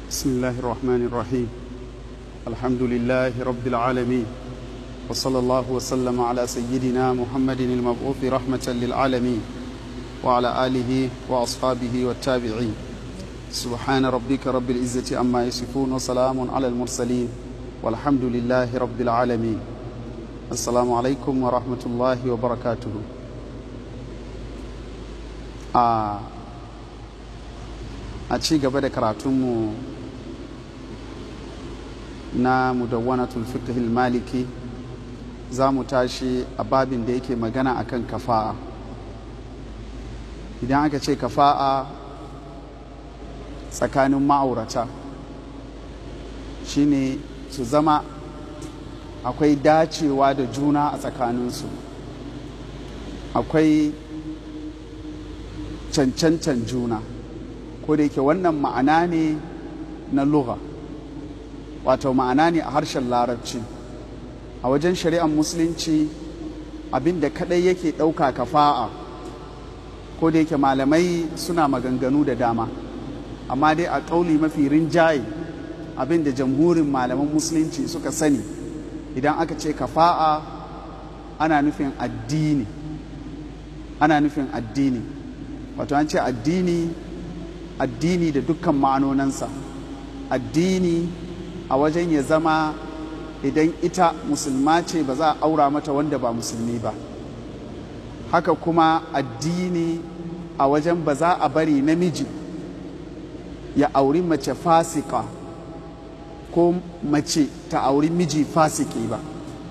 بسم الله الرحمن الرحيم الحمد لله رب العالمين وصلى الله وسلم على سيدنا محمد المبعوث رحمة للعالمين وعلى آله وأصحابه والتابعين سبحان ربك رب العزة عما يصفون وسلام على المرسلين والحمد لله رب العالمين السلام عليكم ورحمة الله وبركاته آه a ci gaba da karatunmu na mudawwanatul fiqhil maliki za mu tashi a babin da yake magana akan kafa'a idan aka ce kafa'a tsakanin ma'aurata shine su zama akwai dacewa da juna a tsakaninsu akwai cancancan juna ko da yake wannan ma'ana ne na lugha wato ma'ana ne a harshen larabci a wajen shari'ar musulunci abinda kadai yake ɗauka kafa'a ko da yake malamai suna maganganu da dama amma dai a ƙauli mafi rinjaye abinda jamhurin malaman musulunci suka sani idan aka ce kafa'a ana nufin addini ana nufin addini wato an ce addini addini da dukkan ma'anonansa addini a wajen ya zama idan ita musulma ce ba za a aura mata wanda ba musulmi ba haka kuma addini a wajen ba za a bari namiji ya auri mace fasika ko mace ta auri miji fasiki ba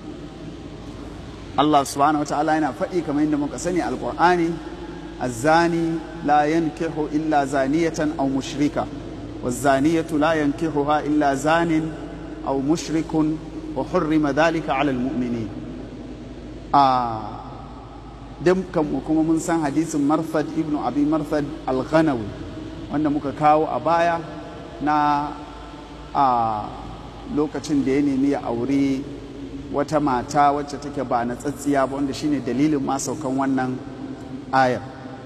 Allah subhanahu wa ta'ala yana faɗi kamar yadda muka sani alƙur'ani الزاني لا ينكح إلا زانية أو مشركة والزانية لا ينكحها إلا زان أو مشرك وحرم ذلك على المؤمنين آه دم كم كما من سان حديث مرثد ابن أبي مرثد الغنوي wanda muka kawo a baya na a lokacin da ya nemi ya aure wata mata wacce take ba na tsatsiya ba wanda shine dalilin ma saukan wannan ayar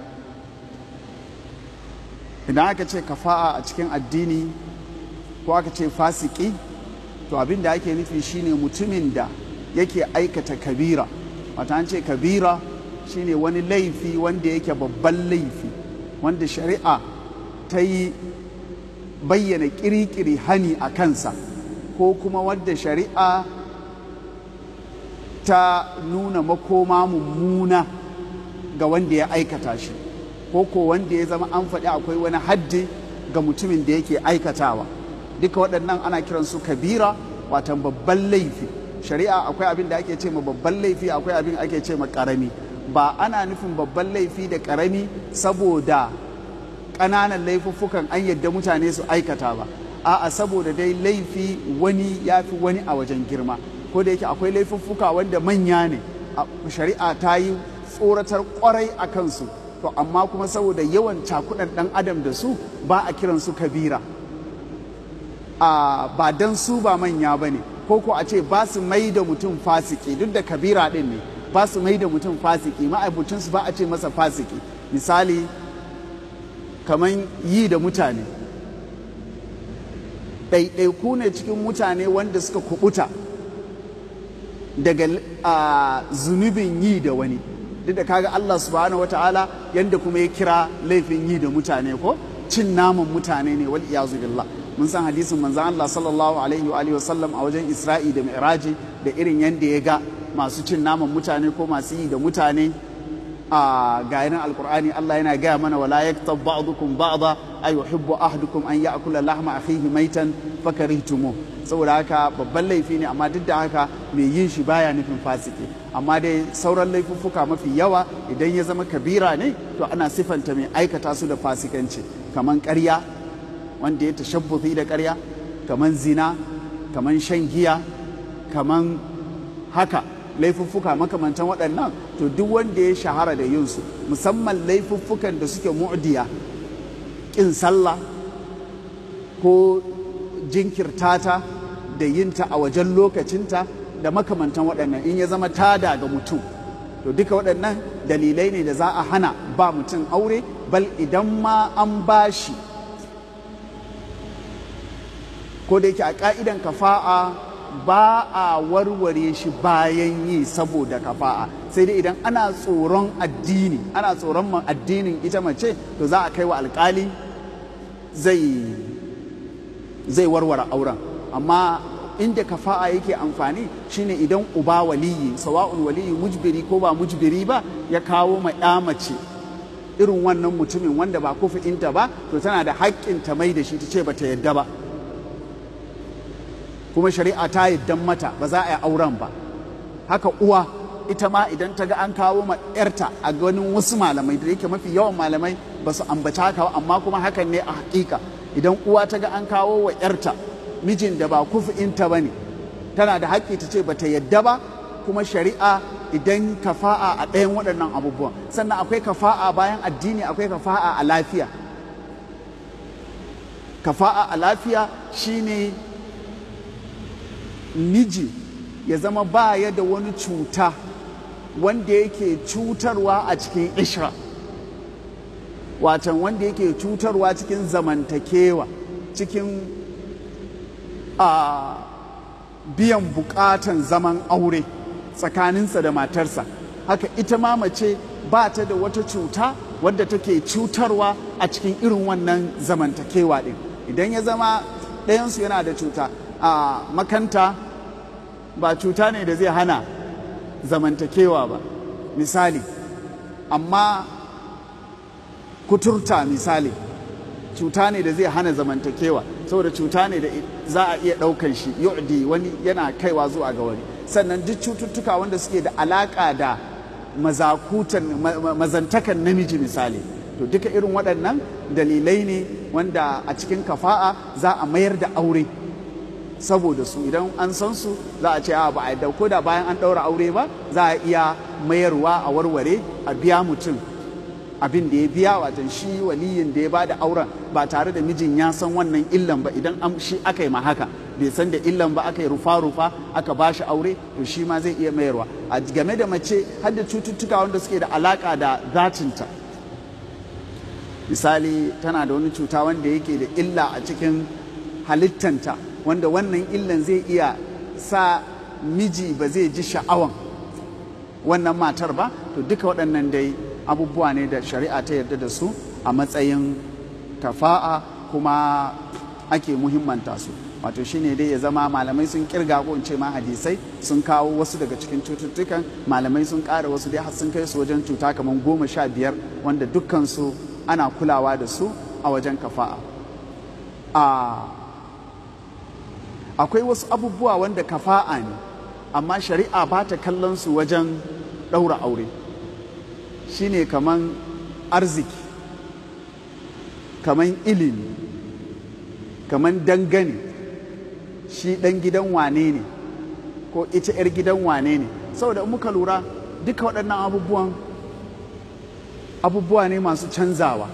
idan aka ce kafa'a a cikin addini ko aka ce fasiki to abin da ake nufi shine mutumin da yake aikata kabira wata an ce kabira shine wani laifi wanda yake babban laifi wanda shari'a ta yi bayyana kirikiri hani a kansa ko kuma wadda shari'a ta nuna makoma mummuna ga wanda ya aikata shi ko ko wanda ya zama an faɗi akwai wani haddi ga mutumin da yake aikatawa duka waɗannan ana kiran su kabira watan babban laifi shari'a akwai abin da ake ce ma babban laifi akwai abin ake ce ma ƙarami ba ana nufin babban laifi da ƙarami saboda ƙananan laifuffukan an yadda mutane su aikata ba a'a saboda dai laifi wani ya fi wani a wajen girma ko da yake akwai laifuffuka wanda manya ne shari'a ta yi tsoratar kwarai a kansu to amma kuma saboda yawan cakudan dan adam da su ba a kiran su kabira a ba dan su ba manya ba ne ko ko a ce ba su mai da mutum fasiki duk da kabira din ne ba su mai da mutum fasiki ma'abucinsu ba a ce masa fasiki misali kamar yi da mutane ɗaiɗaiku ne cikin mutane wanda suka kubuta daga zunubin yi da wani duk da kaga Allah subhanahu wataala yanda kuma ya kira laifin yi da mutane ko cin naman mutane ne wal iyazu billah mun san hadisin manzon Allah sallallahu alaihi wa alihi wasallam a wajen Isra'i da Mi'raji da irin yanda ya ga masu cin naman mutane ko masu yi da mutane a gayanin alkur'ani Allah yana gaya mana wala yaktab ba'dukum ba'da ay yuhibbu ahadukum an ya'kula lahma akhihi maitan fakarihtumu saboda haka babban laifi ne amma duk da haka mai yin shi baya nufin fasiki amma dai sauran laifuffuka mafi yawa idan ya zama kabira ne to ana sifanta mai aikata su da fasikanci kaman ƙarya wanda ya tashabbuti da ƙarya kaman zina kaman shan giya kaman haka laifuffuka makamantan waɗannan to duk wanda ya shahara da yinsu musamman laifuffukan da suke mu'diya ƙin sallah ko jinkirtata da yinta a wajen lokacinta da makamantan waɗannan in ya zama tada ga mutum to duka waɗannan dalilai ne da za a hana ba mutum aure bal idan ma an bashi ko da yake a ka'idan kafa'a ba a warware shi bayan yi saboda kafa'a sai dai idan ana tsoron addini ana tsoron addinin ita mace to za a kai wa alkali zai zai warware auren amma inda kafa'a yake amfani shine idan uba waliyi sawa'un waliyi mujbiri ko ba mujbiri ba ya kawo ma ya mace irin wannan mutumin wanda ba kufi'inta ba to tana da haƙƙin ta mai da shi ta ce ba ta yadda ba kuma shari'a ta yaddan mata ba za a yi auren ba haka uwa ita ma idan ta ga an kawo ma yarta a ganin wasu malamai da yake mafi yawan malamai ba su ambaci haka amma kuma hakan ne a hakika idan uwa ta ga an kawo wa yarta mijin da ba kufi'inta ba ne tana da haƙƙi ta ce ba ta yadda ba kuma shari'a idan kafa'a a ɗayan waɗannan abubuwan sannan akwai kafa'a bayan addini akwai kafa'a a lafiya kafa'a a lafiya shine miji ya zama baya da wani cuta wanda yake cutarwa a cikin ishra watan wanda yake cutarwa cikin zamantakewa cikin a biyan bukatan zaman aure tsakaninsa da matarsa haka ita ma mace ba ta da wata cuta wadda take cutarwa a cikin irin wannan zamantakewa ɗin idan ya zama ɗayansu yana da cuta a makanta ba cuta ne da zai hana zamantakewa ba misali amma kuturta misali cuta ne da zai hana zamantakewa saboda cuta ne da za a iya ɗaukan shi yu'di wani yana kaiwa zuwa ga wani sannan duk cututtuka wanda suke da alaƙa da mazakutan mazantakan namiji misali to duka irin waɗannan dalilai ne wanda a cikin kafa'a za a mayar da aure saboda su idan an san su za a ce a ba a ko da bayan an ɗaura aure ba za a iya mayarwa a warware a biya mutum abin da ya biya watan shi waliyin da ya ba da auren ba tare da mijin ya san wannan illan ba idan an shi aka yi ma haka bai san da illan ba aka yi rufa-rufa aka ba shi aure to shi ma zai iya mayarwa a game da mace har da cututtuka wanda suke da alaka da zatinta misali tana da wani cuta wanda yake da illa a cikin halittanta wanda wannan illan zai iya sa miji ba zai ji sha'awan wannan matar ba to duka waɗannan dai abubuwa ne da shari'a ta yarda da su a matsayin kafa'a kuma ake muhimmanta su wato shine dai ya zama malamai sun kirga ko in ce ma hadisai sun kawo wasu daga cikin cututtukan malamai sun ƙara wasu dai har sun kai su wajen cuta kamar goma sha biyar wanda dukkansu ana kulawa da su a wajen kafa'a akwai wasu abubuwa wanda kafa'a ne amma shari'a ba ta kallon su wajen ɗaura aure shine kaman arziki kaman ilimi kaman dangane shi ɗan gidan wane ne ko ita 'yar gidan wane ne saboda muka lura duka waɗannan abubuwan abubuwa ne masu canzawa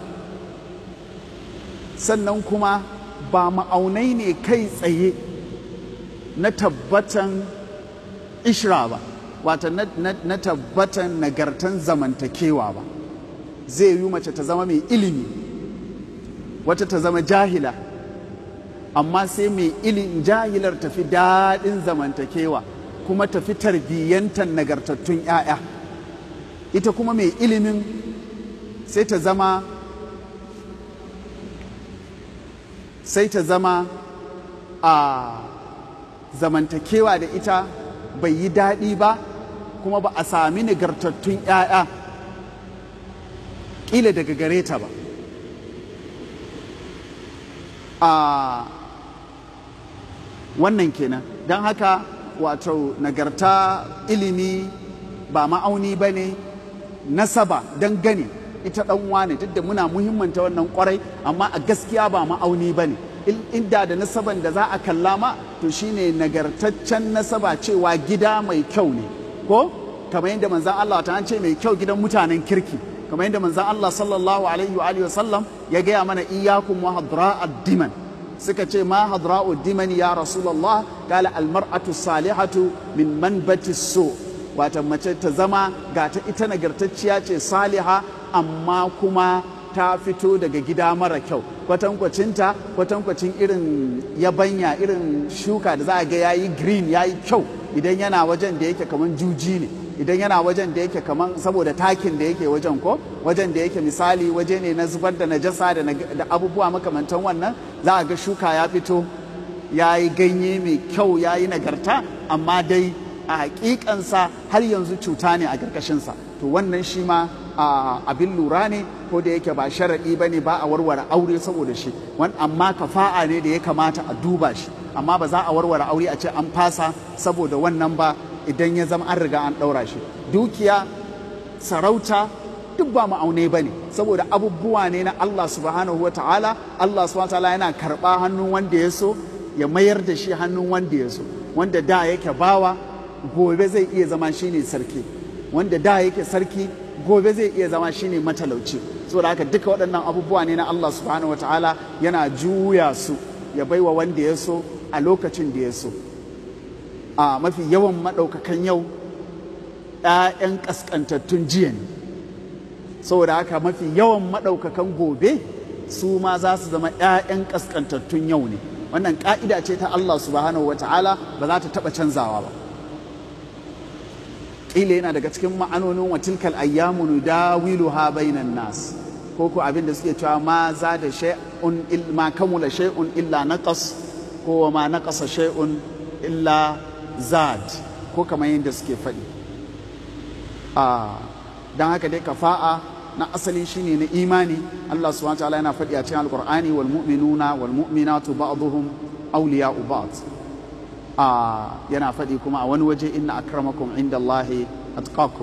sannan kuma ba ma'aunai ne kai tsaye na tabbatan ishra ba wata na, na, na tabbatan nagartan zamantakewa ba zai yi mace ta zama mai ilimi wata ta zama jahila amma sai mai ilin jahilar tafi daɗin zamantakewa kuma tafi tarbiyyantar nagartattun 'ya'ya ita kuma mai ilimin sai ta zama sai ta zama a zamantakewa da ita bai yi daɗi ba kuma ba a sami nagartattun 'ya'ya ƙila daga gare ta ba a wannan kenan don haka wato nagarta ilimi ba ma'auni ba ne nasaba don gani ita ɗan wane duk da muna muhimmanta wannan kwarai amma a gaskiya ba ma'auni ba ne inda da nasaban da za a kalla ma to shine nagartaccen nasaba cewa gida mai kyau ne ko kamar yadda manzan Allah ta ce mai kyau gidan mutanen kirki kamar yadda manzan Allah sallallahu alaihi wa alihi wasallam ya gaya mana iyyakum wa hadra'ad diman suka ce ma hadra'ud diman ya rasulullah qala al mar'atu salihatu min manbati su wata mace ta zama ga ta ita nagartacciya ce saliha amma kuma ta fito daga gida mara kyau kwatankwacinta kwatankwacin irin yabanya irin shuka da za a ga ya yi green ya yi kyau idan yana wajen da yake kamar juji ne idan yana wajen da yake kamar saboda takin da yake wajen ko wajen da yake misali waje ne na zubar da najasa da abubuwa makamantan wannan za a ga shuka ya fito ya yi ganye mai kyau ya yi nagarta amma dai a hakikansa har yanzu cuta ne a ƙarƙashinsa to wannan shi ma abin lura ne ko da yake ba sharaɗi ba ne ba a warware aure saboda shi amma kafa'a ne da ya kamata a duba shi amma ba za a warware aure a ce an fasa saboda wannan ba idan ya zama an riga an ɗaura shi dukiya sarauta duk ba ma'aunai ba ne saboda abubuwa ne na Allah subhanahu wa ta'ala Allah subhanahu wa ta'ala yana karɓa hannun wanda ya so ya mayar da shi hannun wanda ya so wanda da yake bawa gobe zai iya zama shine sarki wanda da yake sarki gobe zai iya zama shine matalauci saboda haka duka waɗannan abubuwa ne na Allah subhanahu wataala yana juya su ya baiwa wanda ya so a lokacin da ya so a mafi yawan maɗaukakan yau ‘ya'yan ƙasƙantattun jiya ne saboda haka mafi yawan maɗaukakan gobe su ma za su zama ‘ya'yan ƙasƙantattun yau ne wannan ƙa'ida ce ta Allah subhanahu wataala ba za ta taɓa canzawa ba ƙila yana daga cikin ma'anonin wa tilkal ayyamu nudawiluha bainan nas ko ko abin da suke cewa ma za da shay'un ma kamula shay'un illa naqas ko ma naqasa shay'un illa zad ko kamar yadda suke faɗi a dan haka dai kafa'a na asali shine na imani Allah subhanahu wa ta'ala yana faɗi a cikin alqur'ani wal mu'minuna wal mu'minatu ba'dhum awliya'u ba'd yana faɗi kuma a wani waje inna akramakum inda Allahi atqakum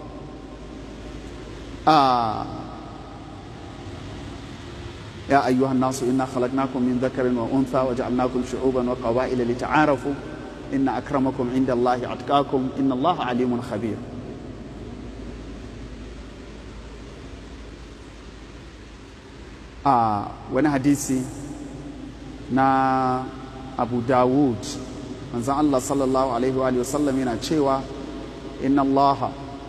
يا أيها الناس إنا خلقناكم من ذكر وأنثى وجعلناكم شعوبا وقبائل لتعارفوا إن أكرمكم عند الله أتقاكم إن الله عليم خبير آه وانا حديثي نا أبو داود manzon Allah sallallahu alaihi wa sallam yana cewa inna Allah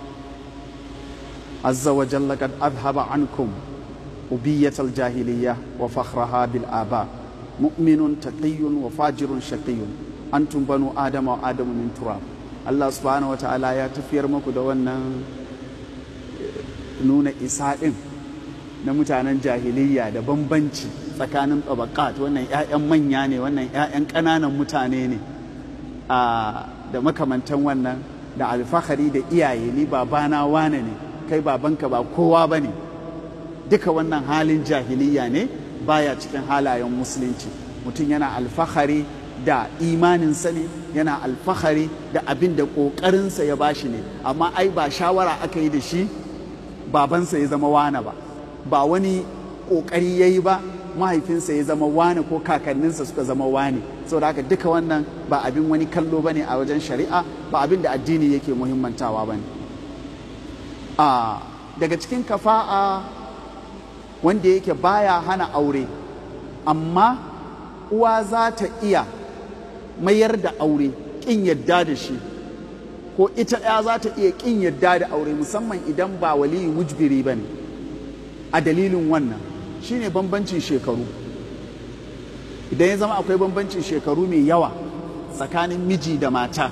azza wa jalla kad adhhaba ankum ubiyyat al-jahiliyya wa fakhraha bil aba mu'minun taqiyyun wa fajirun shaqiyyun antum banu adama wa adamu min turab Allah subhanahu wa ta'ala ya tafiyar muku da wannan nuna isa din na mutanen jahiliyya da bambanci tsakanin tabakat wannan 'ya'yan manya ne wannan 'ya'yan ƙananan mutane ne da makamantan wannan da alfahari da iyaye ni babana wane ne kai babanka ba kowa ba ne duka wannan halin jahiliya ne baya cikin halayen musulunci mutum yana alfahari da imaninsa ne yana alfahari da abin da ƙoƙarinsa ya bashi ne amma ai ba shawara aka yi da shi babansa ya zama wane ba ba wani ƙoƙari ya yi ba mahaifinsa ya zama wane ko kakanninsa suka zama wane saboda haka duka wannan ba abin wani kallo bane a wajen shari'a ba abin da addini yake muhimmantawa bane a daga cikin kafa'a wanda yake baya hana aure amma uwa za ta iya mayar da aure kin yadda da shi ko ita ɗaya za ta iya kin yadda da aure musamman idan ba waliyi mujbiri bane a dalilin wannan shine bambancin shekaru idan ya zama akwai bambancin shekaru mai yawa tsakanin miji da mata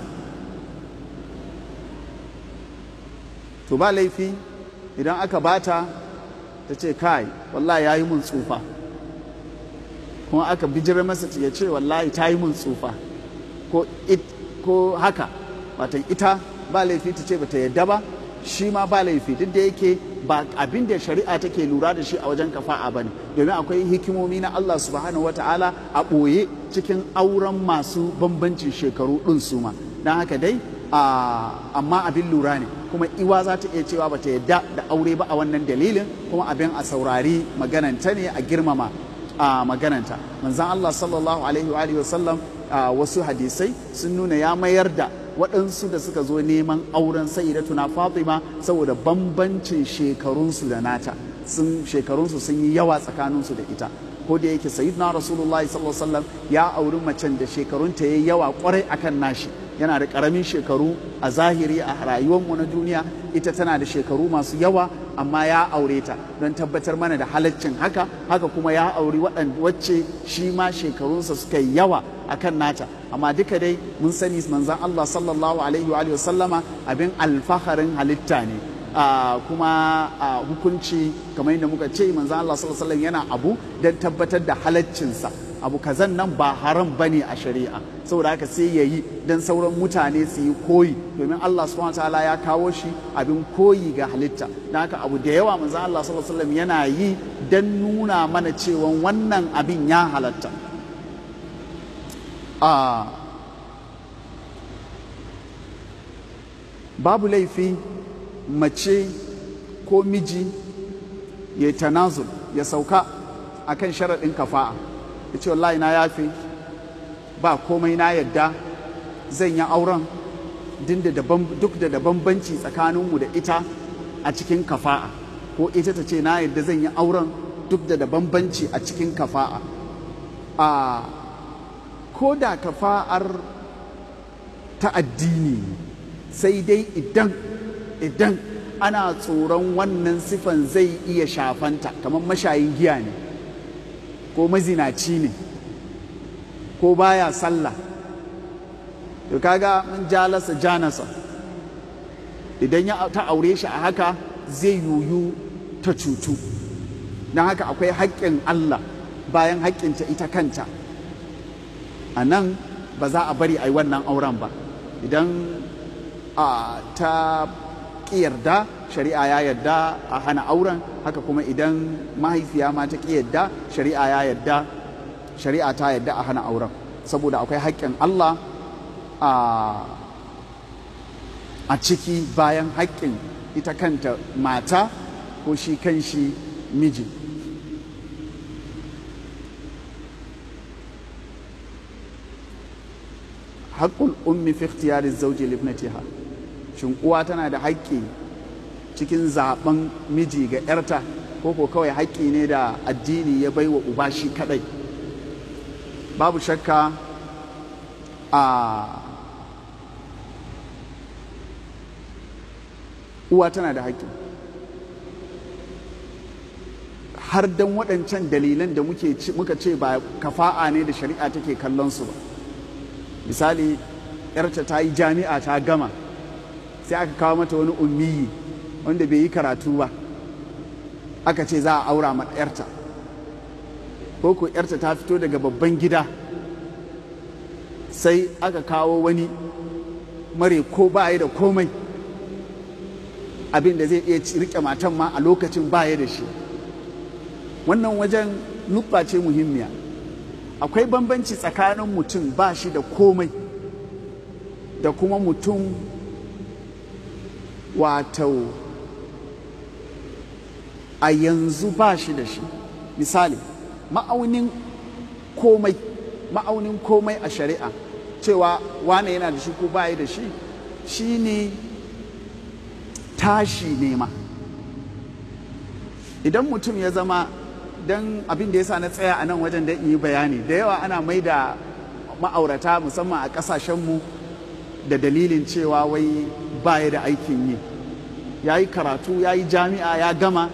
to ba laifi idan aka bata ta ce kai wallahi ya yi mun tsufa kuma aka bijirar masa ya ce wallahi ta yi mun tsufa ko, ko haka watan ita ba laifi ta ce bata yadda ba shi ma ba laifi duk da yake ba abin da shari'a take lura da shi a wajen kafa'a bane domin akwai hikimomi na Allah subhanahu wata'ala a ɓoye cikin auren masu bambancin shekaru ɗin su ma don haka dai amma abin lura ne kuma iwa za ta iya cewa bata yadda da aure ba a wannan dalilin kuma abin a saurari magananta ne a girmama a magananta manzan Allah sallallahu alaihi wa sallam wasu hadisai sun nuna ya mayar da waɗansu da suka zo neman auren sayyidatuna Fatima saboda bambancin shekarunsu da nata sun shekarunsu sun yi yawa tsakaninsu da ita ko da yake sayyidina rasulullahi sallallahu alaihi wasallam ya auri macen da shekarunta yayi yawa kwarai akan nashi yana da karamin shekaru a zahiri a rayuwarmu na duniya ita tana da shekaru masu yawa amma ya aure ta don tabbatar mana da halaccin haka haka kuma ya auri wacce shi ma shekarunsa suka yi yawa akan nata amma duka dai mun sani manzan Allah sallallahu alaihi wa sallama abin alfaharin halitta ne Uh, kuma uh, hukunci kamar yadda muka ce manzan Allah sallallahu alaihi yana abu don tabbatar da halaccinsa abu kazan nan ba haram bane a shari'a saboda haka sai ya yi don sauran mutane su yi koyi domin Allah subhanahu ta'ala ya kawo shi abin koyi ga halitta don haka abu da yawa manzan Allah sallallahu alaihi yana yi don nuna mana cewa wannan abin ya halatta uh, babu laifi mace ko miji ya yi tanazul ya sauka a kan sharaɗin kafa'a ya ce wallahi na yafe ba komai na yadda zan yi auren duk da da bambanci tsakaninmu da ita a cikin kafa'a ko ita ta ce na yadda zan yi auren duk da da bambanci a cikin kafa'a a ko da kafa'ar ta addini sai dai idan idan ana tsoron wannan sifan zai iya shafanta kamar mashayin giya ne ko mazinaci ne ko baya sallah to kaga mun jalasa janasa idan ya ta aure shi a haka zai yuyu ta cutu don haka akwai haƙƙin Allah bayan haƙƙinta ita kanta a nan ba za a bari a yi wannan auren ba idan a ta ƙi yarda shari'a ya yarda a hana auren haka kuma idan mahaifiya ma ta ƙi yarda shari'a ya yarda shari'a ta yarda a hana auren saboda akwai haƙƙin Allah a ciki bayan haƙƙin ita kanta mata ko shi kan shi miji haƙƙul ummi fi ikhtiyari zauji libnatiha shin uwa tana da haƙƙi cikin zaben miji ga 'yarta ko ko kawai haƙƙi ne da addini ya baiwa uba shi kadai babu shakka a uwa tana da haƙƙi har dan waɗancan dalilan da muka ce ba kafa'a ne da shari'a take kallon su ba misali yarta ta yi jami'a ta gama sai aka kawo mata wani ummiyi wanda bai yi karatu ba aka ce za a aura ma yarta ko ko yarta ta fito daga babban gida sai aka kawo wani mare ko ba da komai abin da zai iya rike matan ma a lokacin baya da shi wannan wajen nukba ce muhimmiya akwai bambanci tsakanin mutum ba shi da komai da kuma mutum wato a yanzu ba shi da shi misali ma'aunin komai ma'aunin komai a shari'a cewa wane yana da shi ko baya da shi shine tashi nema idan mutum ya zama don abin da ya sa na tsaya a nan wajen da yi bayani da yawa ana mai da ma'aurata musamman a ƙasashenmu da dalilin cewa wai baya da aikin yi ya yi karatu ya yi jami'a ya gama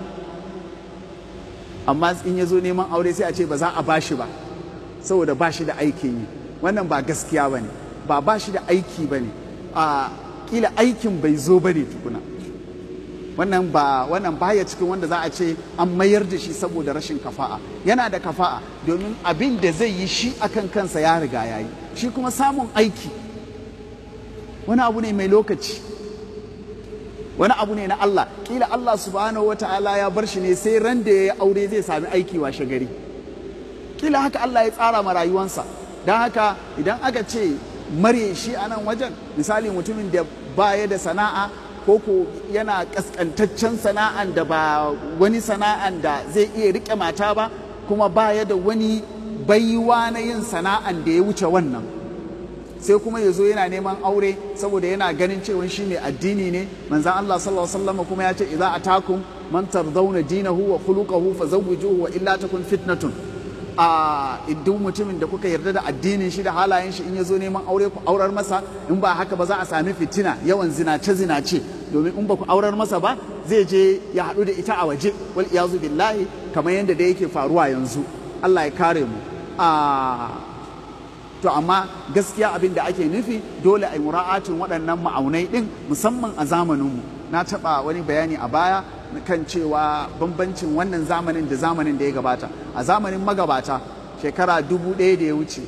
amma in ya zo neman aure sai a ce ba za a bashi ba saboda ba shi da aikin yi wannan ba gaskiya ba ne ba ba shi da aiki ba ne a kila aikin bai zo ba ne tukuna wannan ba wannan baya cikin wanda za a ce an mayar da shi saboda rashin kafa'a yana da kafa'a domin abin da zai yi shi akan kansa ya riga ya yi shi kuma samun aiki wani abu ne mai lokaci wani abu ne na Allah kila Allah subhanahu wa ta'ala ya bar shi ne sai ran da ya yi aure zai sami aiki washe gari kila haka Allah ya tsara ma rayuwansa don haka idan aka ce mare shi a nan wajen misali mutumin da baya da sana'a ko ko yana kaskantaccen sana'an da ba wani sana'an da zai iya rike mata ba kuma baya da wani baiwa na yin sana'an da ya wuce wannan sai kuma ya zo yana neman aure saboda yana ganin cewa shi mai addini ne manzan Allah sallallahu alaihi wasallam kuma ya ce idza atakum man tardawna dinahu wa khuluquhu fazawwijuhu wa illa takun fitnatun a duk mutumin da kuka yarda da addinin shi da halayen shi in ya zo neman aure ku aurar masa in ba haka ba za a sami fitina yawan zinace zinace domin in ba ku aurar masa ba zai je ya haɗu da ita a waje wal iyazu billahi kamar yadda da yake faruwa yanzu Allah ya kare mu a to amma gaskiya abin da ake nufi dole a yi mura'atin waɗannan ma'aunai ɗin musamman a zamaninmu na taɓa wani bayani a baya kan cewa bambancin wannan zamanin da zamanin da ya gabata a zamanin magabata shekara dubu ɗaya da ya wuce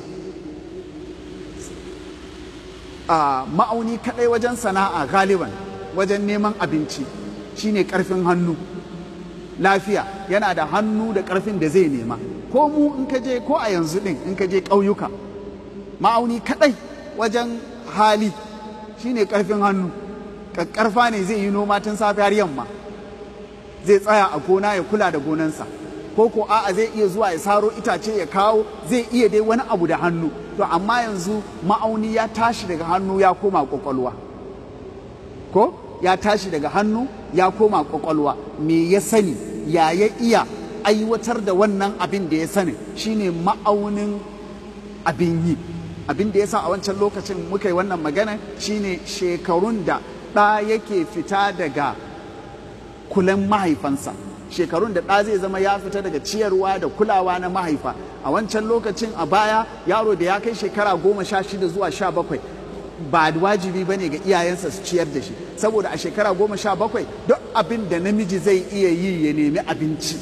a ma'auni kaɗai wajen sana'a galiban wajen neman abinci shine ƙarfin hannu lafiya yana da hannu da ƙarfin da zai nema ko mu in ka je ko a yanzu ɗin in ka je ƙauyuka ma'auni kaɗai wajen hali shine ƙarfin hannu ƙarfa ne zai yi noma tun safe har yamma zai tsaya a gona ya kula da gonansa ko ko a'a zai iya zuwa ya saro itace ya kawo zai iya dai wani abu da hannu to amma yanzu ma'auni ya tashi daga hannu ya koma kwakwalwa ko ya tashi daga hannu ya koma kwakwalwa me ya sani ya ya iya aiwatar da wannan abin da ya sani shine ma'aunin abin yi abin da ya sa a wancan lokacin muka yi wannan magana shine shekarun da ɗa yake fita daga kulan mahaifansa shekarun da ɗa zai zama ya fita daga ciyarwa da kulawa na mahaifa a wancan lokacin a baya yaro da ya kai shekara goma sha shida zuwa sha bakwai ba wajibi ba ne ga iyayensa su ciyar da shi saboda a shekara goma sha bakwai duk abin da namiji zai iya yi ya nemi abinci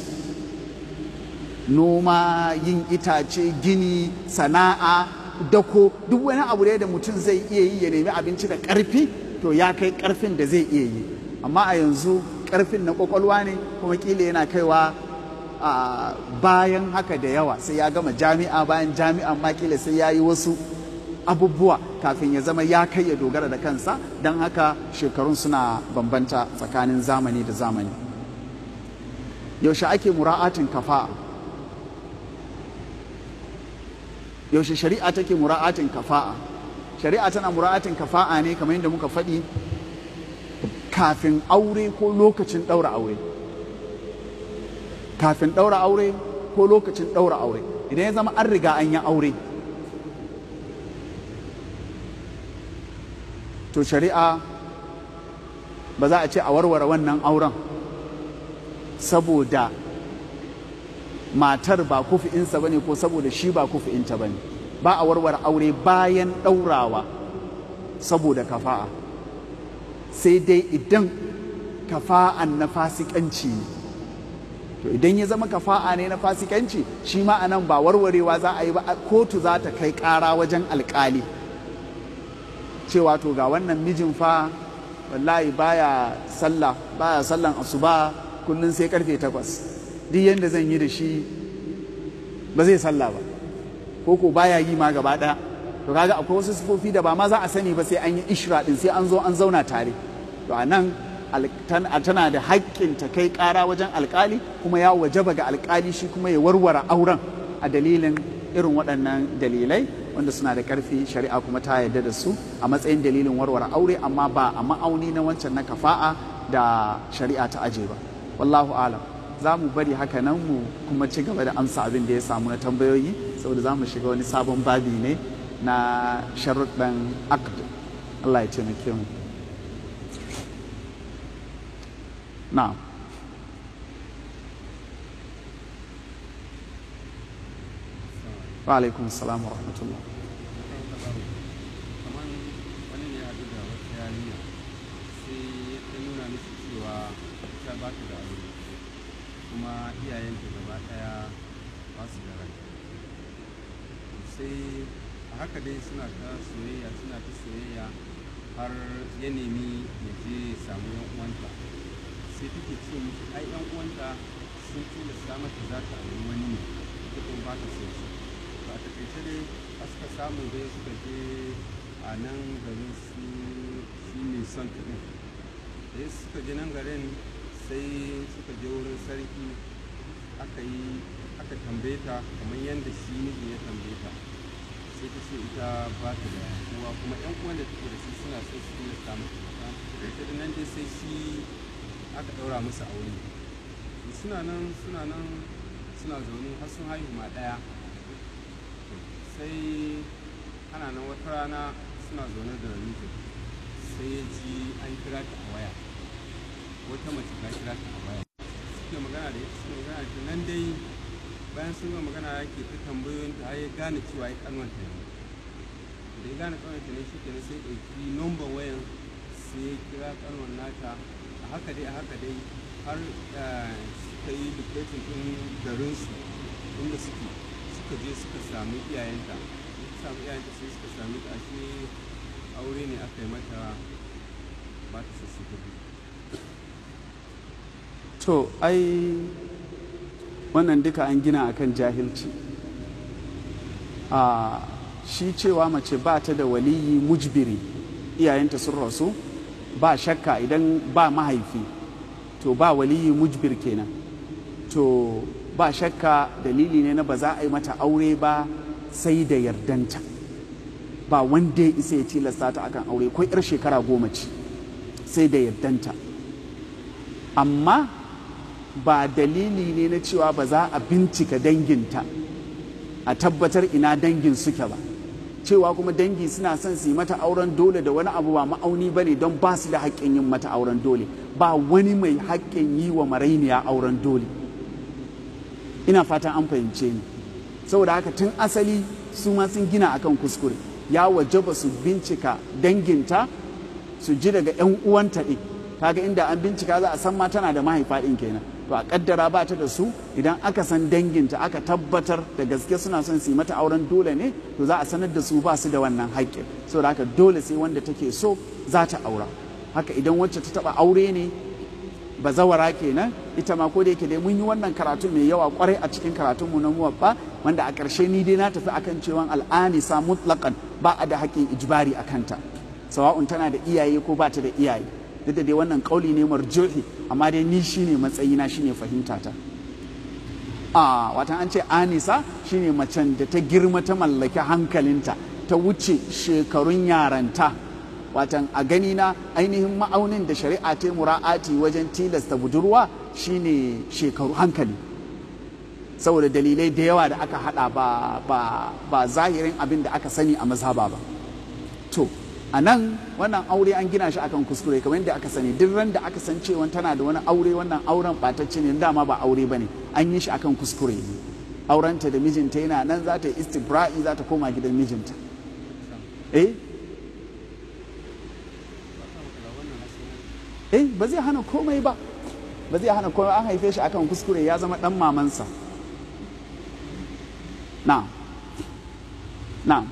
noma yin itace gini sana'a dako duk wani abu da mutum zai iya yi ya nemi abinci da ƙarfi to ya kai ƙarfin da zai iya yi amma a yanzu ƙarfin na ƙwaƙwalwa ne kuma ƙila yana kaiwa a bayan haka da yawa sai ya gama jami'a bayan jami'an ma ƙila sai ya yi wasu abubuwa kafin ya zama ya kai ya dogara da kansa don haka shekarun suna bambanta tsakanin zamani da zamani yaushe ake mura'atin kafa'a yaushe shari'a take mura'atin kafa'a shari'a tana mura'atin kafa'a ne kamar yadda muka faɗi kafin aure ko lokacin ɗaura aure kafin ɗaura aure ko lokacin ɗaura aure idan ya zama an riga an yi aure to shari'a ba za a ce a warware wannan auren saboda matar ba kufi'insa ba ne ko saboda shi ba kufi'inta ba ne ba a warware aure bayan ɗaurawa saboda kafa'a sai dai idan kafa'an na fasikanci ne to idan ya zama kafa'a ne na fasikanci shi ma anan ba warwarewa za a yi ba kotu za ta kai ƙara wajen alƙali cewa to ga wannan mijin fa wallahi baya sallah baya sallan asuba kullum sai karfe takwas duk yadda zan yi da shi ba zai sallah ba ko ko baya yi ma gaba ɗaya to kaga akwai wasu sifofi da ba ma za a sani ba sai an yi ishra din sai an zo an zauna tare to a nan tana da haƙƙin ta kai ƙara wajen alƙali kuma ya wajaba ga alƙali shi kuma ya warware auren a dalilin irin waɗannan dalilai wanda suna da ƙarfi shari'a kuma ta yarda da su a matsayin dalilin warware aure amma ba a ma'auni na wancan na kafa'a da shari'a ta aje ba wallahu alam za mu bari haka nan mu kuma ci gaba da amsa abin da ya samu na tambayoyi saboda za mu shiga wani sabon babi ne na sharuɗan aqd Allah ya taimake mu na'am wa alaikum assalam wa rahmatullah kuma iyayenta gaba daya ba su da rai sai a haka dai suna ta soyayya suna ta soyayya har ya nemi ya je samu yan uwanta sai take ce mishi ai yan uwanta sun tilasta mata za ta auri wani ne ita kuma ba ta so shi to a takaice dai a suka samu dai suka je a nan garin su shi ne son ta ɗin da suka je nan garin sai suka je wurin sarki aka yi aka tambaye ta kamar yadda shi miji ya tambaye ta sai ta ce ita ba ta da kowa kuma yan uwan da take da shi suna so su tilasta mata ita da nan dai sai shi aka ɗaura musu aure suna nan suna nan suna zaune har sun haihu ma ɗaya sai ana nan wata rana suna zaune da mijin sai ya ji an kira ta a waya wata mace ta kira ta a baya suke magana da ita suke magana da ita nan dai bayan sun gama magana yake ta tambayoyin ta har ya gane cewa ya kanwanta ne da ya gane kanwanta ne shi kenan sai ya ɗauki number wayan sai ya kira kanwan nata a haka dai a haka dai har eh, suka yi dictating ɗin garinsu inda suke suka je suka sami iyayenta suka sami iyayenta sai suka sami ta ashe aure ne aka yi mata ba ta sassu ta biyu to ai wannan duka an gina akan jahilci a shi cewa mace ba ta da waliyi mujbiri iyayenta sun rasu ba shakka idan ba mahaifi to ba waliyi mujbir kenan to ba shakka dalili ne na ba za a yi mata aure ba sai da yardanta ba wanda ya isa ya tilasta ta akan aure ko 'yar shekara goma ce sai da yardanta amma ba dalili ne na cewa ba za a bincika danginta a tabbatar ina dangin suke ba cewa kuma dangi suna son su yi mata auren dole da wani abu ba ma'auni ba ne don ba su da haƙƙin yin mata auren dole ba wani mai haƙƙin yi wa marainiya auren dole ina fatan an fahimce ni saboda haka tun asali su ma sun gina akan kuskure ya wajaba su bincika danginta su ji daga 'yan uwanta ɗin kaga inda an bincika za a san ma tana da mahaifa ɗin kenan to a kaddara ba ta da su idan aka san danginta aka tabbatar da gaske suna son su yi mata auren dole ne to za a sanar da su ba su da wannan haƙƙin saboda haka dole sai wanda take so za ta aura haka idan wacce ta taɓa aure ne bazawara kenan ita ma ko da yake dai mun yi wannan karatu mai yawa kwarai a cikin karatunmu na muwaffa wanda a ƙarshe ni dai na tafi akan cewa al'anisa mutlaqan ba a da haƙƙin ijbari a kanta sawa'un tana da iyaye ko ba ta da iyaye duk da dai wannan kauli ne marjuhi amma dai ni shine matsayina shine fahimtata a watan an ce anisa shine macen da ta girma ta mallaki hankalinta ta wuce shekarun yaranta watan a gani na ainihin ma'aunin da shari'a ta mura'ati wajen tilasta budurwa shine shekaru hankali saboda dalilai da yawa da aka hada ba, ba, ba zahirin abin da aka sani a mazhaba ba to a nan wannan aure an gina shi akan kuskure kamar yadda aka sani duk ran da aka san cewa tana da wani aure wannan auren ɓatacce ne dama ba aure ba ne an yi shi akan kuskure ne aurenta da mijinta yana nan za ta yi istibra'i za ta koma gidan mijinta eh eh ba zai hana komai ba ba zai hana komai an haife shi akan kuskure ya zama dan mamansa na na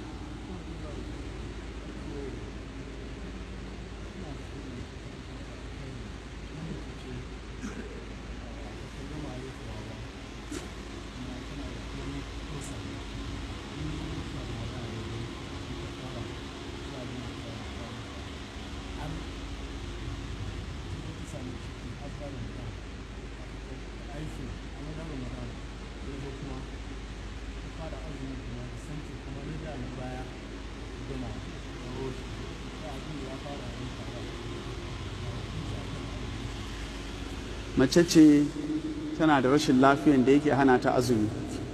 mace ce tana da rashin lafiyan da yake hana ta azumi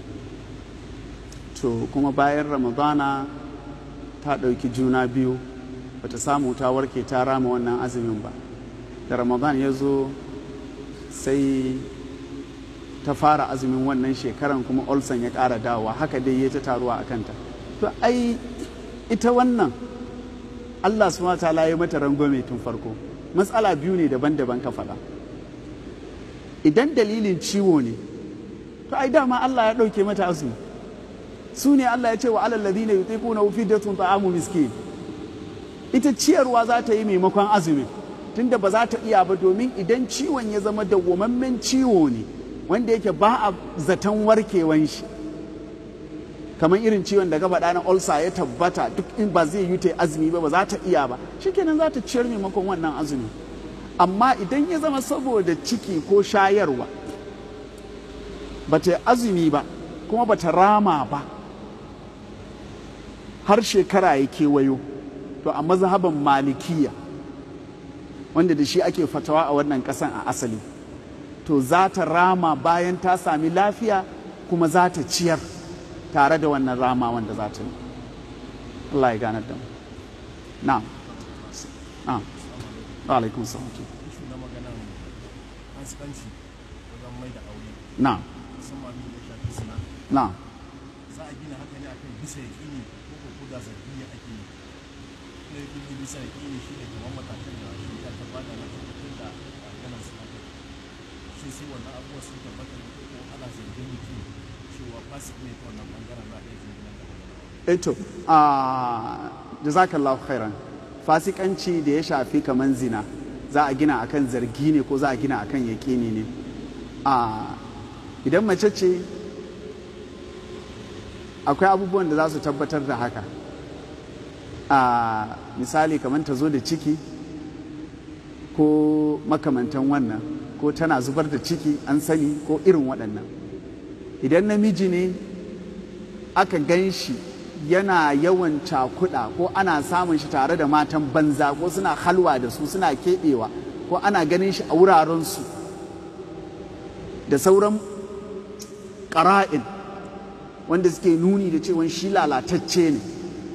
to kuma bayan ramadana ta ɗauki juna biyu bata samu ta warke ta rama wannan azumin ba da ramadan ya zo sai ta fara azumin wannan shekaran kuma olson ya ƙara dawowa haka dai ya ta taruwa a kanta to ai ita wannan allah su ta ya mata rangwame tun farko matsala biyu ne daban-daban ka faɗa idan dalilin ciwo ne to ai dama Allah ya ɗauke mata azumi su ne Allah ya ce wa alal ladina yutiquna fidyatun ta'amu miskin ita ciyarwa za ta yi maimakon azumi tunda ba za ta iya ba domin idan ciwon ya zama dawwamammen ciwo ne wanda yake ba a zaton warkewan shi kamar irin ciwon da gaba na ulcer ya tabbata duk in ba zai yi ta azumi ba ba za ta iya ba shikenan za ta ciyar maimakon wannan azumi amma idan ya zama saboda ciki ko shayarwa ba ta azumi ba kuma ba ta rama ba har shekara ya kewayo to a mazhaban malikiya wanda da shi ake fatawa a wannan kasan a asali to za ta rama bayan ta sami lafiya kuma za ta ciyar tare da wannan rama wanda za ta yi Allah ya ganar da mu na'am na'am alaikum salam na maganan fasikanci wajen mai da aure na musamman abin da ya shafi suna na za a gina haka ne akan bisa yaƙini ko ko ko da zargi ne ake yi ne yaƙini bisa yaƙini shi ne kamar matakan da shi ya tabbata na tabbatar da maganar su haka shi sai wannan abubuwa sun tabbata ne ko ko ana zargin mutum cewa fasik ne ta wannan bangaren za a iya jinginan da wannan eto a jazakallahu khairan fasikanci da ya shafi kaman zina za a gina akan zargi ne ko za a gina akan yaƙini ne a idan mace ce akwai abubuwan da za su tabbatar da haka a misali kamar ta zo da ciki ko makamantan wannan ko tana zubar da ciki an sani ko irin waɗannan idan namiji ne aka gan shi yana yawan cakuɗa ko ana samun shi tare da matan banza ko suna halwa da su suna keɓewa ko ana ganin shi a wurarensu da sauran ƙara'in wanda suke nuni da cewa shi lalatacce ne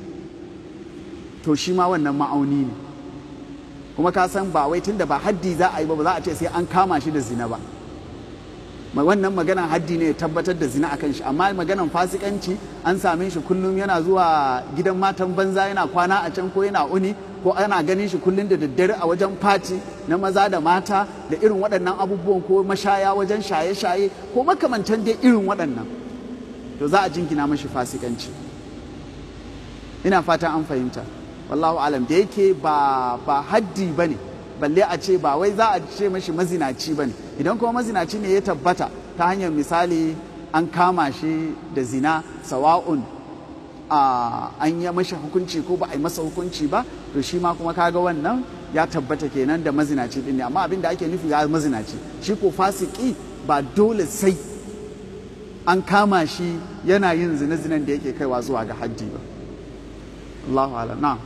to shi ma wannan ma'auni ne kuma ka san ba wai tunda ba haddi za a yi ba ba za a ce sai an kama shi da zina ba Ma- wannan maganan haddi ne ya tabbatar da zina akan shi amma maganan fasikanci an same shi kullum yana zuwa gidan matan banza yana kwana a can ko yana uni ko ana ganin shi kullum da daddare a wajen fati na maza da mata da irin waɗannan abubuwan ko mashaya wajen shaye-shaye ko makamantan dai irin waɗannan to za a jingina mashi fasikanci ina fata an fahimta wallahu alam da yake ba ba haddi bane balle a ce ba wai za a ce mashi mazinaci bane idan kuma mazinaci ne ya tabbata ta hanyar misali an kama shi da zina sawa'un a an yi mashi hukunci ko ba a yi masa hukunci ba to shi ma kuma kaga wannan ya tabbata kenan da mazinaci din ne amma abin da ake nufi ya mazinaci shi ko fasiki ba dole sai an kama shi yana yin zina-zinan da yake kaiwa zuwa ga haddi ba Allahu ala na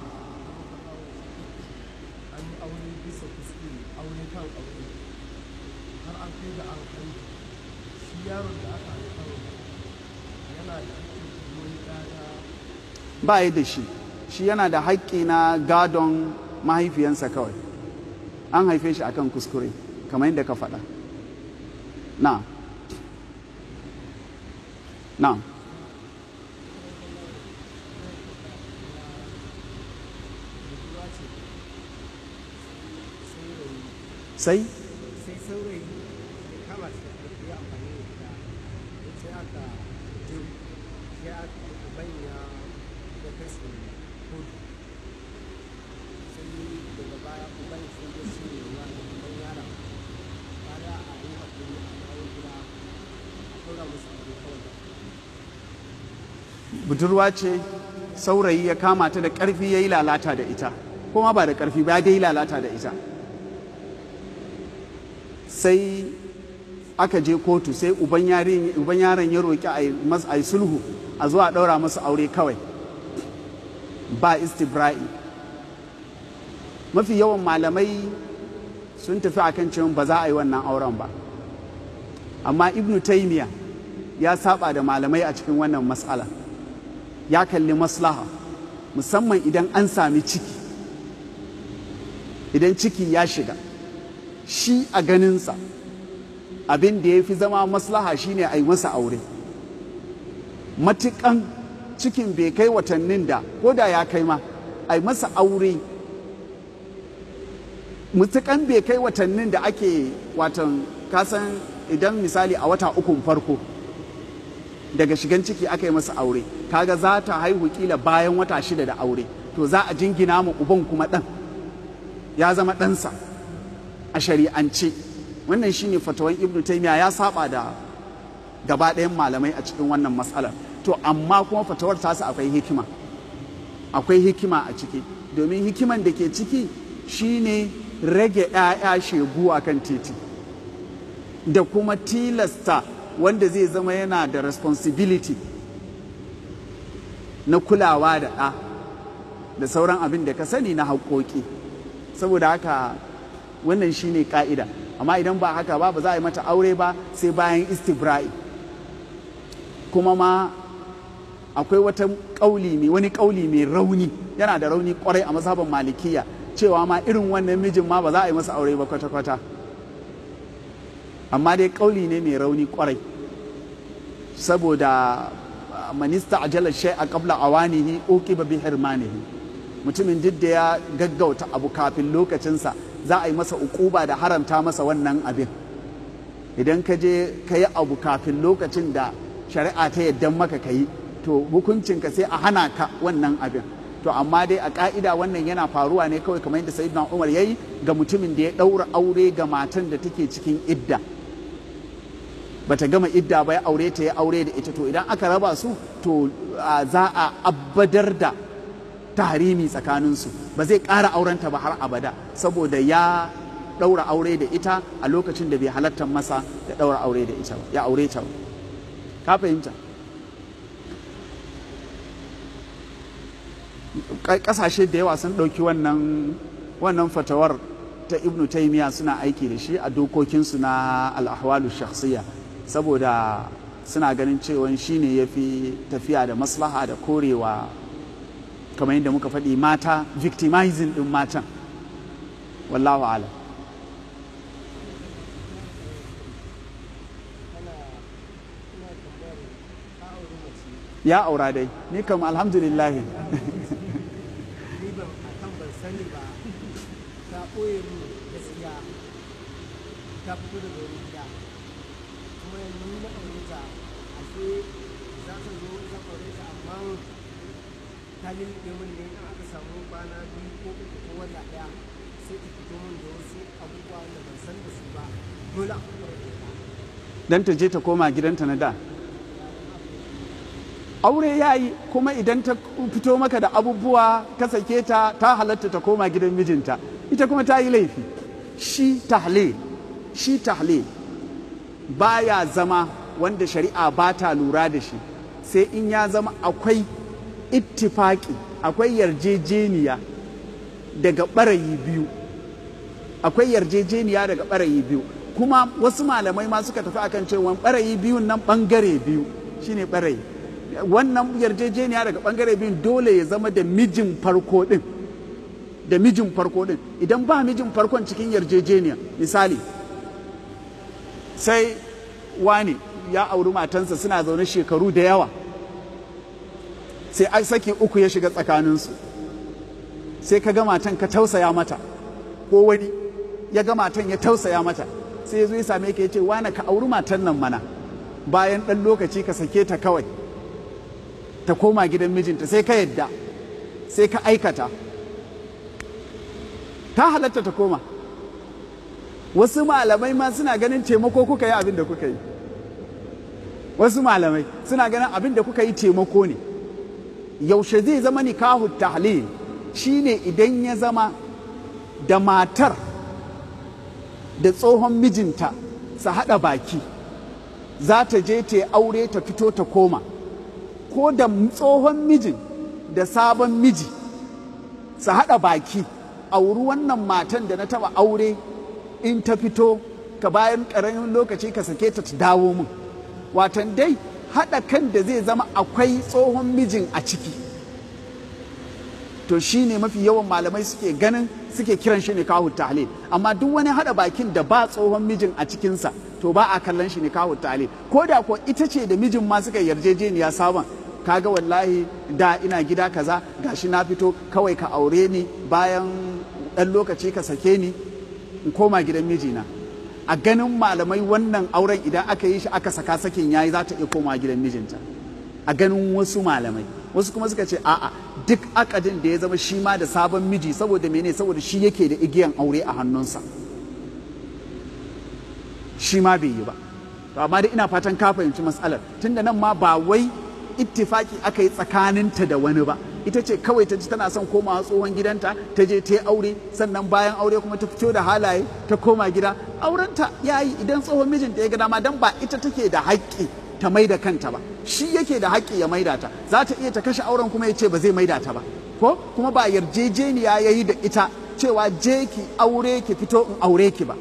an yi aure bisa kuskure aure kan aure har an kai da an kai shi yaron da aka haifa yana da hakkin wani ɗaya ba yi da shi shi yana da haƙƙi na gadon mahaifiyansa kawai an haife shi akan kuskure kamar yadda ka faɗa na na sai sai saurayi ya kama shi da ƙarfi ya amfani da ita sai aka je sai aka uban ya ya kai su kotu sai daga baya uban sai ya ce wa da uban yara kada a yi haƙuri a kawo gida a ɗora musu aure kawai budurwa ce saurayi ya kama ta da ƙarfi ya yi lalata da ita kuma ba da ƙarfi ba ya dai lalata da ita sai aka je kotu sai uban yarin- uban yaron ya roƙi a yi mas- a yi sulhu a zuwa ɗaura masa aure kawai ba istibra'i mafi yawan malamai sun tafi akan cewa ba za a yi wannan auren ba amma ibnu taymiya ya saba da malamai a cikin wannan matsala ya kalli maslaha musamman idan an sami ciki idan ciki ya shiga shi a ganinsa abin da ya fi zama maslaha shine a yi masa aure matukan cikin bai kai watannin da ko da ya kai ma a yi masa aure mutukan bai kai watannin da ake watan kasan idan misali a wata ukun farko daga shigan ciki aka yi masa aure kaga za ta haihu kila bayan wata shida da aure to za a jingina mu uban kuma ɗan ya zama ɗansa a shari'ance wannan shine fatawan ibnu taymiya ya saba da gaba ɗayan malamai a cikin wannan matsalar to amma kuma fatawar tasa akwai hikima akwai hikima a ciki domin hikiman da ke ciki shine rage 'ya'ya shegu a kan titi da kuma tilasta wanda zai zama yana da responsibility na kulawa da ɗa da sauran abin da ka sani na haƙoƙi saboda haka wannan shine ƙa'ida amma idan ba haka ba ba za a yi mata aure ba sai bayan istibra'i kuma ma akwai wata ƙauli mai wani ƙauli mai rauni yana da rauni kwarai a mazhaban malikiya cewa ma irin wannan mijin ma ba za a yi masa aure ba kwata-kwata amma dai kauli ne mai rauni kwarai saboda manista ajalar shai a kabla awanihi uqiba bi hirmanihi mutumin duk da ya gaggauta abu kafin lokacinsa za a yi masa ukuba da haramta masa wannan abin idan ka je ka yi abu kafin lokacin da shari'a ta yadda maka ka yi to hukuncinka sai a hana ka wannan abin to amma dai a ka'ida wannan yana faruwa ne kawai kamar yadda sayyidina umar ya yi ga mutumin da ya ɗaura aure ga matan da take cikin idda bata gama idda ba ya aure ta ya aure da ita to idan aka raba su to za a abbadar da tahrimi tsakaninsu ba zai ƙara aurenta ba har abada saboda ya ɗaura aure da ita a lokacin da bai halatta masa da ɗaura aure da ita ba ya aure ta ba ka fahimta ƙasashe da yawa sun ɗauki wannan wannan fatawar ta ibnu taimiya suna aiki da shi a dokokinsu na al'ahwalu shakhsiyya saboda suna ganin cewa shi ne ya fi tafiya da maslaha da korewa kamar yadda muka faɗi mata victimizing ɗin matan wallahu ala ya aura dai ni kam alhamdulillah ni ban a kan ban sani ba ta ɓoye mu gaskiya ta fito daga wani gida kuma yanzu ni na aure ta ashe za ta zo zan aure ta amma ta lulluɓe min ne in aka samu kwana biyu ko uku ko wata ɗaya sai ta fito min da wasu abubuwa da ban san da su ba dole a kuma rage ta dan ta je ta koma gidanta na da aure ya yi kuma idan ta fito maka da abubuwa ka sake ta ta halatta ta koma gidan mijinta ita kuma ta yi laifi shi tahlil shi tahlil baya zama wanda shari'a ba ta lura da shi sai in ya zama akwai ittifaki akwai yarjejeniya daga ɓarayi biyu akwai yarjejeniya daga ɓarayi biyu kuma wasu malamai ma suka tafi akan cewa ɓarayi biyun nan ɓangare biyu shine ɓarayi wannan yarjejeniya daga ɓangare biyun dole ya zama da mijin farko ɗin da mijin farko ɗin idan ba mijin farkon cikin yarjejeniya misali sai wani ya auri matansa suna zaune shekaru da yawa sai ai saki uku ya shiga tsakaninsu sai ka ga matan ka tausaya mata ko wani ya ga matan ya tausaya mata sai ya zo ya same ka ya ce wane ka auri matan nan mana bayan ɗan lokaci ka sake ta kawai ta koma gidan mijinta sai ka yadda sai ka aikata ta halatta ta koma wasu malamai ma suna ganin taimako kuka yi abin da kuka yi wasu malamai suna ganin abin da kuka yi taimako ne yaushe zai zama nikahu tahlil shine idan ya zama da matar da tsohon mijinta su haɗa baki za ta je ta aure ta fito ta koma ko da tsohon mijin da sabon miji su haɗa baki auri wannan matan da na taɓa aure in ta fito ka bayan ƙaramin lokaci ka sake ta ta dawo min watan dai haɗa kan da zai zama akwai tsohon mijin a ciki to shi ne mafi yawan malamai suke ganin suke kiran shi ne kawo tahlil amma duk wani haɗa bakin da ba tsohon mijin a cikinsa to ba a kallon shi ne kawo tahlil ko da ko ita ce da mijin ma suka yarjejeniya sabon kaga wallahi da ina gida kaza gashi na fito kawai ka aure ni bayan ɗan lokaci ka sake ni in koma gidan mijina a ganin malamai wannan auren idan aka yi shi aka saka sakin yayi za ta iya koma gidan mijinta a ganin wasu malamai wasu kuma suka ce a'a duk akadin da ya zama shi ma da sabon miji saboda mene saboda shi yake da igiyan aure a hannunsa shi ma bai yi ba to amma dai ina fatan ka fahimci matsalar tunda nan ma ba wai ittifaki aka yi tsakaninta da wani ba ita ce kawai ta ji tana son komawa tsohon gidanta ta je ta yi aure sannan bayan aure kuma ta fito da halaye ta koma gida aurenta ya yi idan tsohon mijinta ya ga dama dan ba ita take da haƙƙi ta maida kanta ba shi yake da haƙƙi ya maida ta za ta iya ta kashe auren kuma ya ce ba zai maida ta ba ko kuma ba yarjejeniya ya yi da ita cewa je ki aure ki fito in aure ki ba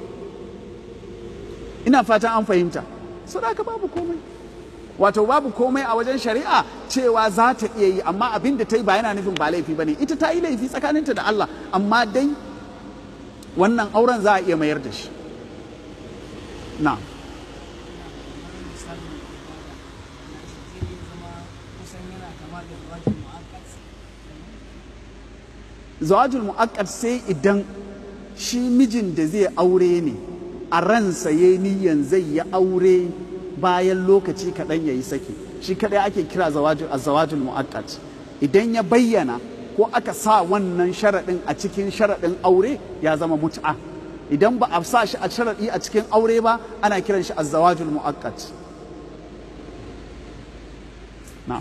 ina fatan an fahimta so da babu komai wato babu komai a wajen shari'a cewa za ta iya yi amma abin da ta yi ba yana nufin ba laifi ba ne ita ta yi laifi tsakaninta da Allah amma dai wannan auren za a iya mayar da shi na zama da rajin mu'akkad zawajul mu'akkad sai idan shi mijin da zai aure ne a ransa ya niyan zai yi aure bayan lokaci kaɗan ya yi saki shi kaɗai ake kira zawajul zawajul mu'akkad idan ya bayyana ko aka sa wannan sharaɗin a cikin sharaɗin aure ya zama mut'a idan ba a sa shi a sharaɗi a cikin aure ba ana kiran shi azzawajul mu'akkad na'am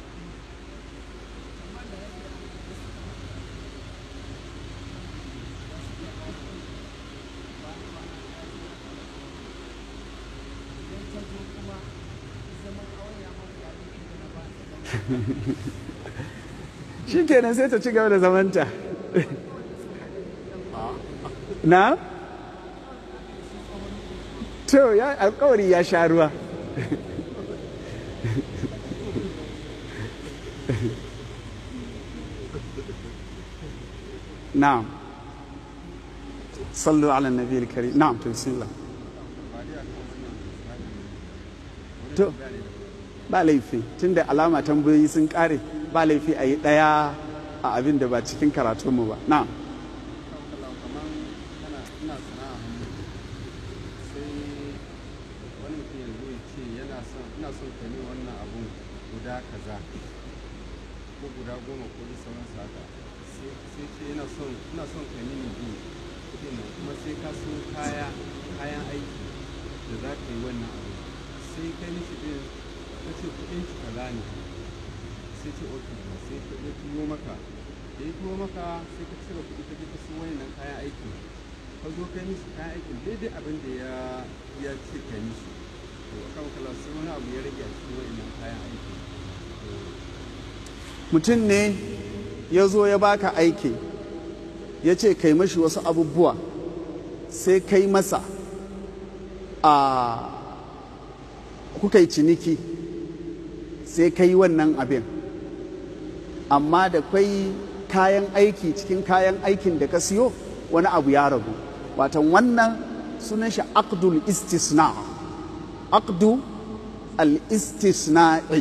shi kenan sai ta ci gaba da zamanta na to ya alkawari ya sha ruwa na'am sallu ala nabi al-karim na'am to bismillah to ba laifi tunda alama tambayoyi sun kare ba laifi a yi ɗaya a abin da ba cikin karatunmu ba na kamar kana ina sana'a hannu sai wani mutum ya zo ya ce yana son ina son ka ne wannan abun guda kaza ko guda goma ko da sauran haka sai sai ce yana son ina son ka mini bi kuɗin nan kuma sai ka so kaya kayan aiki da za ka yi wannan abu sai kai mishi din ka ce kuɗin shi kaza ne sai ce ok sai ka ya turo maka da ya turo maka sai ka cire kuɗi ka je ka siyo wannan kayan aikin ka zo kai mishi kayan aikin daidai abin da ya ya ce kai mishi to kan kala sai wani abu ya rage a cikin wannan kayan aikin mutum ne ya zo ya baka aiki ya ce kai mashi wasu abubuwa sai kai masa a kuka yi ciniki sai kai wannan abin amma da kwai kayan aiki cikin kayan aikin da ka siyo wani abu ya ragu watan wannan sunan shi aqdul istisna aqdu al istisna'i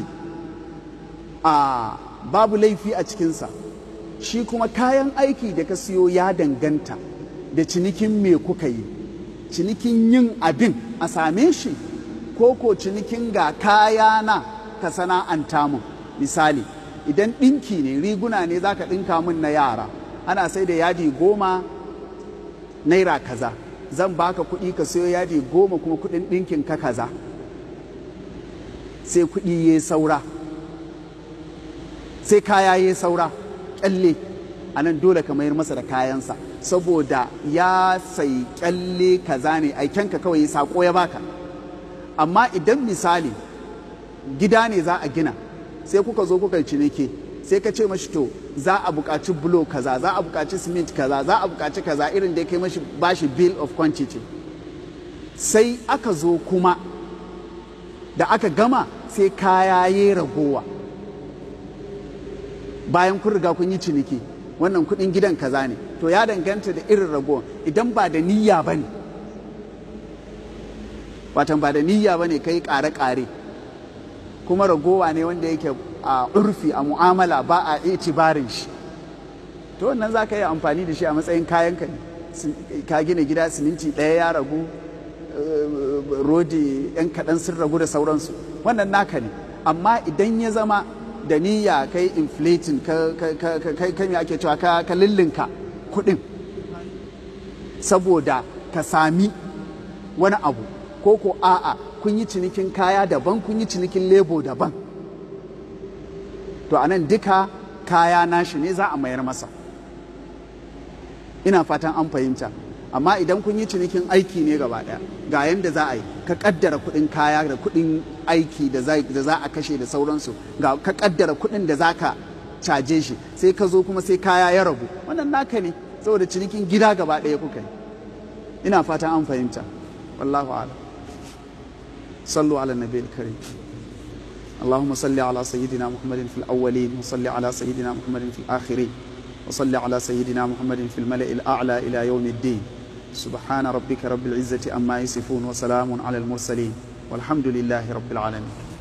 a babu laifi a cikinsa shi kuma kayan aiki da ka siyo ya danganta da cinikin me kuka yi cinikin yin abin a same shi ko ko cinikin ga kaya na ka sana'anta mun misali idan ɗinki ne riguna ne za ka ɗinka min na yara ana sai da yadi goma naira kaza zan baka kuɗi ka sayo yadi goma kuma kuɗin ɗinkin ka kaza sai kuɗi ya saura sai kaya ya saura kyalle a nan dole ka mayar masa da kayansa saboda ya sai kyalle kaza ne aikenka kawai ya sako ya baka amma idan misali gida ne za a gina sai kuka zo kuka ciniki sai ka ce mashi to za a buƙaci bulo kaza za a buƙaci cement kaza za a buƙaci kaza irin da ya kai mashi bashi bill of quantity sai aka zo kuma da aka gama sai kaya ya ragowa bayan kun riga kun yi ciniki wannan kudin gidan kaza ne to ya danganta da irin ragowa idan ba da niyya ba ne watan ba da niyya ba ne kai kare-kare kuma ragowa ne wanda yake a urfi a mu'amala ba a itibarin shi to wannan za ka yi amfani da shi a matsayin kayan ka ne ka gina gida siminti ɗaya ya ragu rodi yan kaɗan sun ragu da sauransu wannan naka ne amma idan ya zama da niyya kai inflating ka kai me ake cewa ka lillinka kuɗin saboda ka sami wani abu ko ko a'a kun yi cinikin kaya daban kun yi cinikin lebo daban to anan duka kaya nashi ne za a mayar masa ina fatan an fahimta amma idan kun yi cinikin aiki ne gaba daya ga yanda za a yi ka kaddara kudin kaya da kudin aiki da za a kashe da sauransu ga ka kaddara kudin da za ka caje shi sai ka zo kuma sai kaya ya rabu wannan naka ne saboda cinikin gida gaba daya kuka yi ina fatan an fahimta wallahu a'lam صلوا على النبي الكريم اللهم صل على سيدنا محمد في الأولين وصل على سيدنا محمد في الآخرين وصل على سيدنا محمد في الملأ الأعلى إلى يوم الدين سبحان ربك رب العزة أما يصفون وسلام على المرسلين والحمد لله رب العالمين